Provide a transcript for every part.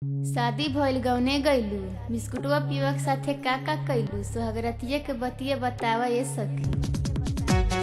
शादी भइल गवने गइलू बिस्कुटवा पियवा के साथे का का कइलू सोहगरतिया के बतिया बतावा ए सखी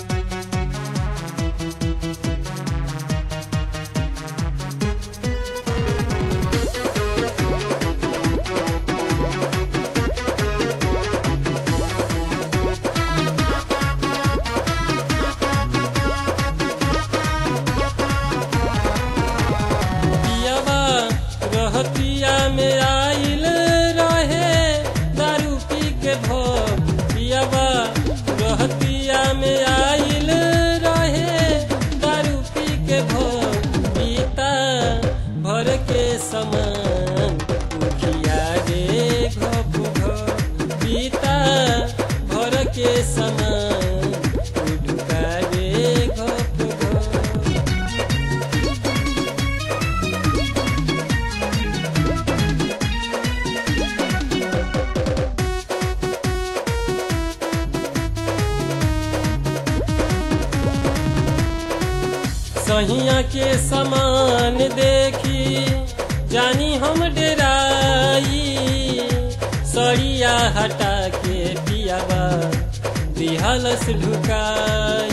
पियवा रहतिया में आइल रहे दारू पी के भोग पियवा रहतिया में आइल रहे दारू पी के भोग पीता भर के समान उठिया रे घप घप पीता भर के समान उठुका रे घप घप सहिया के समान देखी जानी हम डेराई सड़िया हटा के पियावा दिहलस ढुकाई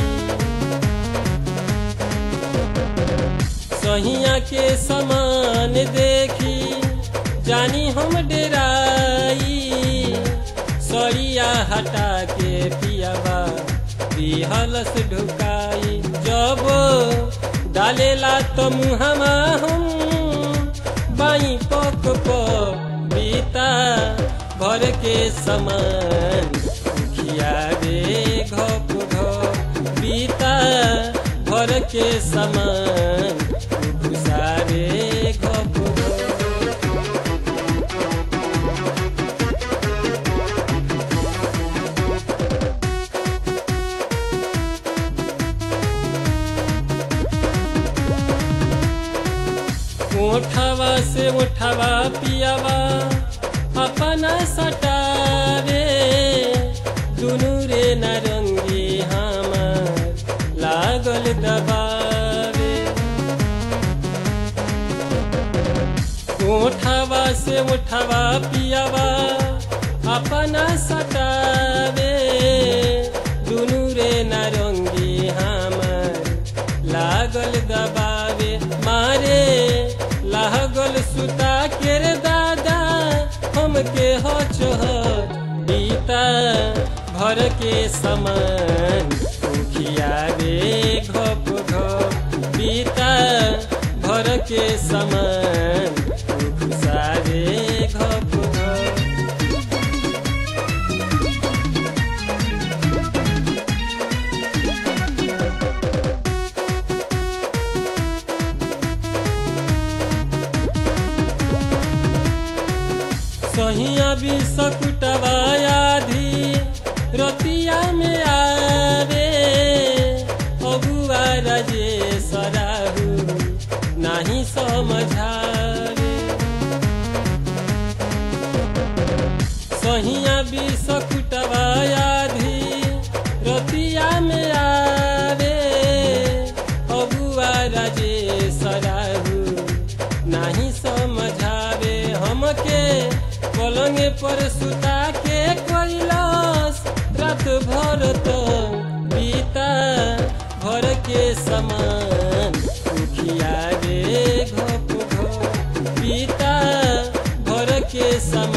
सहिया के समान देखी जानी हम डेराई सड़िया हटा के पियावा दिहलस ढुकाई जब डालेला तो मुहमा हम बाई पक पक बीता भर के समान खिया रे घप घप बीता भर के समान घुसा रे घप घप उठवा से उठवा पियावा अपना सटावे दुनू रे नरंगी हमार लागल दबावे उठवा से उठवा पियावा अपना सटावे दुनू रे नरंगी हमार लागल दबावे मारे लागल सुता के रे दादा हमके हो चोहर बीता भर के समान उखिया रे घप घप बीता भर के समान घुसा रे घप घप सहिया भी सकुटवा आधी रतिया में आवे अगुआ रजे सराहू नाही समझावे सहिया भी सकुटवा आधी रतिया में आवे अगुआ रजे सराहू नाही समझावे हमके पलंग पर सुता के कैलाश रात भर तो बीता भर के समान उठिया रे घप घप बीता भर के समान